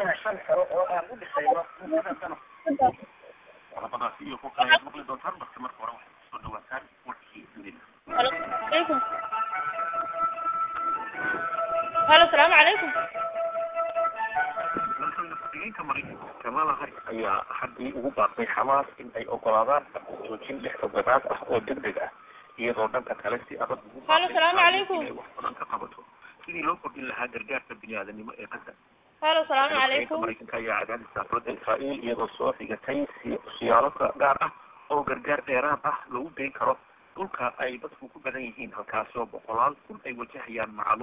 dhisayna shan xero oo aan u dhisayno muddada sano qodobadaasi iyo kuwa kale ayaad maqli doontaan balse marka hore waxaad kusoo dhawaataan warkii dunida عليكم هلا السلام عليكم madaxweyne maraykanka kamala harris ayaa haddii ugu baaqday xamaas in ay ogolaadaan joojin lix toddobaad ah oo degdeg ah iyadoo dhanka kale si adag ugu Halo, salaamu calaykum. inay wax badan ka qabato sidii loo kordhin lahaa gargaarka biniaadanimo ee qadda هلا السلام madaxweynaha عليكم maraykanka ayaa cadaadis saafrada israa'iil iyadoo soo xigatay si- siyaalo gaar ah oo gargaar dheeraad ah lagu geyn karo dhulka ay dadku ku badan yihiin halkaasoo boqolaal kun ay wajahayaan macluul